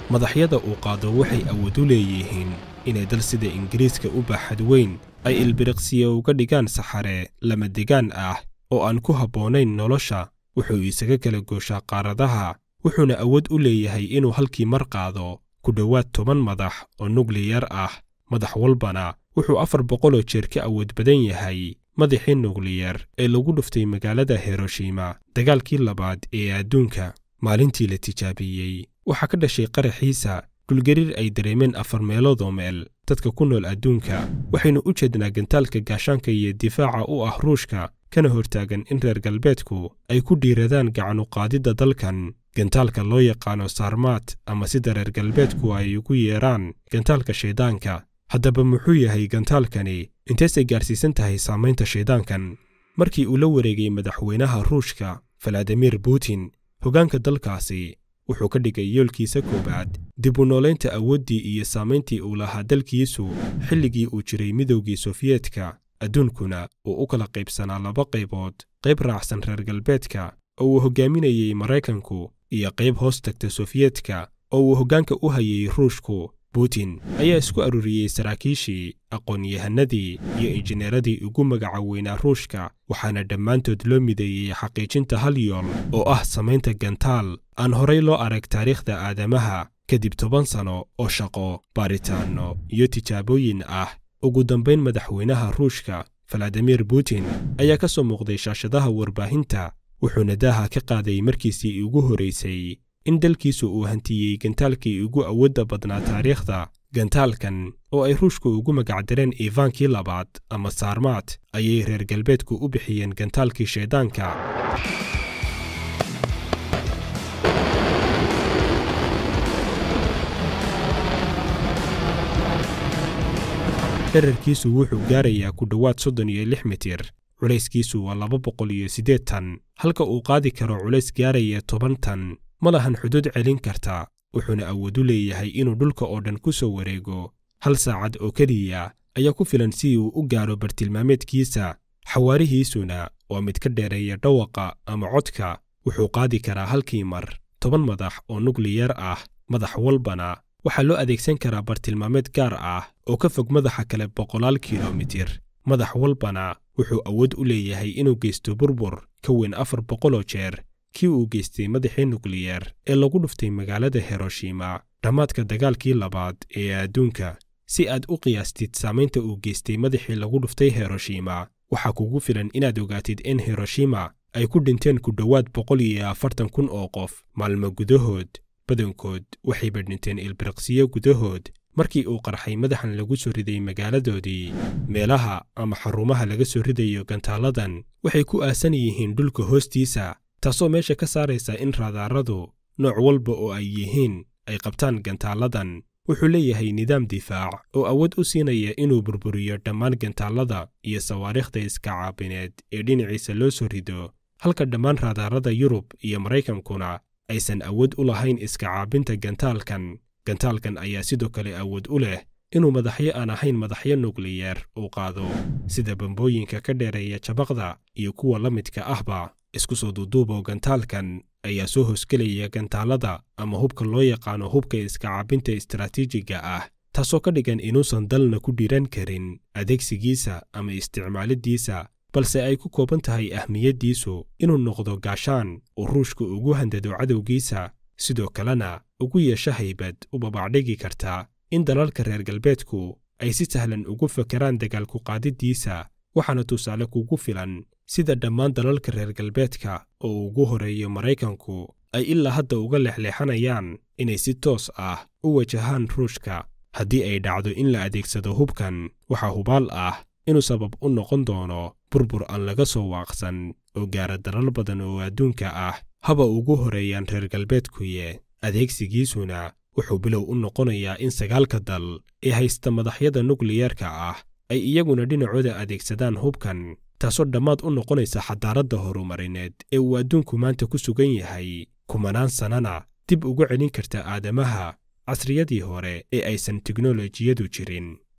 madaxyada uu qaado waxay awood u leeyihiin inay dal sida ingiriiska u baaxad weyn ay ilbiriqsiya uga dhigaan saxare lama degaan ah oo aan ku habboonayn nolosha wuxuu isaga kala gooshaa qaaradaha wuxuuna awood u leeyahay inuu halkii mar qaado ku dhowaad toban madax oo nukliyar ah madax walbana wuxuu afar boqoloo jeer ka awood badan yahay madaxii nukliyar ee lagu dhuftay magaalada hiroshima dagaalkii labaad ee adduunka maalintii la tijaabiyey waxaa ka dhashay qaraxiisa dhulgariir ay dareemeen afar meeloodoo meel dadka ku nool adduunka waxaynu u jeednaa gantaalka gaashaanka iyo difaaca u ah ruushka kana hortaagan in reer galbeedku ay ku dhiiradaan gacanuqaadidda dalkan gantaalka loo yaqaano saarmaat ama sida reer galbeedku ay ugu yeedhaan gantaalka shayddaanka haddaba muxuu yahay gantaalkani inteesay gaarsiisan tahay saamaynta shayddaankan markii uu la wareegay madaxweynaha ruushka valadimir putin hoggaanka dalkaasi wuxuu ka dhigay yoolkiisa koowaad dib u noolaynta awooddii iyo saamayntii uu lahaa dalkiisu xilligii uu jiray midowgii sofiyeetka adduunkuna uu u kala qaybsanaa laba qaybood qayb raacsan reer galbeedka oo uu hoggaaminayey maraykanku iyo qayb hoos tagta sofiyeetka oo uu hoggaanka u hayay ruushku putin ayaa isku aruuriyey saraakiishii aqoon-yahanadii iyo injineeradii ugu magaca weynaa ruushka waxaana dhammaantood loo mideeyey xaqiijinta hal yool oo ah samaynta gantaal aan horay loo arag taariikhda aadamaha kadib toban sano oo shaqo baaritaanno iyo tijaabooyin ah ugu dambayn madaxweynaha ruushka valadimir putin ayaa ka soo muuqday shaashadaha warbaahinta wuxuuna daaha ka qaaday markiisii ugu horaysay in dalkiisu uu hantiyey gantaalkii ugu awoodda badnaa taariikhda gantaalkan oo ay ruushku ugu magacdareen iivaankii labaad ama saarmaat ayay reer galbeedku u bixiyeen gantaalkii shayddaanka dherarkiisu wuxuu gaarayaa ku dhowaad soddon iyo lix mitir culayskiisu waa laba boqol iyo siddeed tan halka uu qaadi karo culays gaaraya toban tan ma lahan xuduud celin karta wuxuuna awood u leeyahay inuu dhulka oo dhan ku soo wareego hal saacad oo keliya ayaa ku filan si uu u gaaro bartilmaameedkiisa xawaarihiisuna waa mid ka dheereeya dhawaqa ama codka wuxuu qaadi karaa halkii mar toban madax oo nukliyar ah madax walbana waxaa loo adeegsan karaa bartilmaameed gaar ah oo ka fog madaxa kale boqolaal kilomitir madax walbana wuxuu awood u leeyahay inuu geysto burbur ka weyn afar boqoloo jeer kii uu geystay madaxii nukliyar ee lagu dhuftay magaalada hiroshima dhammaadka dagaalkii labaad ee adduunka si aad u qiyaastid saamaynta uu geystay madaxii lagu dhuftay hiroshima waxaa kugu filan inaad ogaatid in hiroshima ay ku dhinteen ku dhowaad boqol iyo afartan kun oo qof maalmo gudahood badankood waxayba dhinteen ilbiriqsiyo gudahood markii uu qarxay madaxan lagu soo riday magaaladoodii meelaha ama xarumaha laga soo ridayo gantaaladan waxay ku aasan yihiin dhulka hoostiisa taasoo meesha ka saaraysa in raadaaradu nooc walba oo ay yihiin ay qabtaan gantaaladan wuxuu leeyahay nidaam difaac oo awood u siinaya inuu burburiyo dhammaan gantaalada iyo sawaariikhda iska caabineed ee dhinaciisa loo soo rido halka dhammaan raadaarada yurub iyo maraykankuna aysan awood u lahayn iska caabinta gantaalkan gantaalkan ayaa sidoo kale awood u leh inuu madaxyo aan ahayn madaxyo nukliyar uu qaado sida bambooyinka ka dheereeya jabaqda iyo kuwa la midka ahba isku soo duuduuboo gantaalkan ayaa soo hosgelaya gantaalada ama hubka loo yaqaano hubka iska caabinta istaraatiijiga ah taasoo ka dhigan inuusan dalna ku dhiran karin adeegsigiisa ama isticmaalidiisa balse ay ku kooban tahay ahmiyaddiisu inuu noqdo gaashaan uu ruushku ugu handado cadowgiisa sidoo kalena ugu yeesho haybad u babacdhigi karta in dalalka reer galbeedku ay si sahlan ugu fakeraan dagaalku qaadiddiisa waxaana tusaale kugu filan sida dhammaan dalalka reer galbeedka oo ugu horeeyo maraykanku ay ilaa hadda uga leexleexanayaan inay si toos ah u wajahaan ruushka haddii ay dhacdo in la adeegsado hubkan waxaa hubaal ah inuu sabab u noqon doono burbur aan laga soo waaqsan oo gaara dalal badan oo adduunka ah haba ugu horeeyaan reer galbeedkuye adeegsigiisuna wuxuu bilow u noqonayaa in sagaalka dal ee haysta madaxyada nukliyarka ah ay iyaguna dhinacooda adeegsadaan hubkan taasoo dhammaad u noqonaysa xadaaradda horumarineed ee uu adduunku maanta ku sugan yahay kumanaan sannana dib ugu celin karta aadamaha casriyadii hore ee aysan teknolojiyadu jirin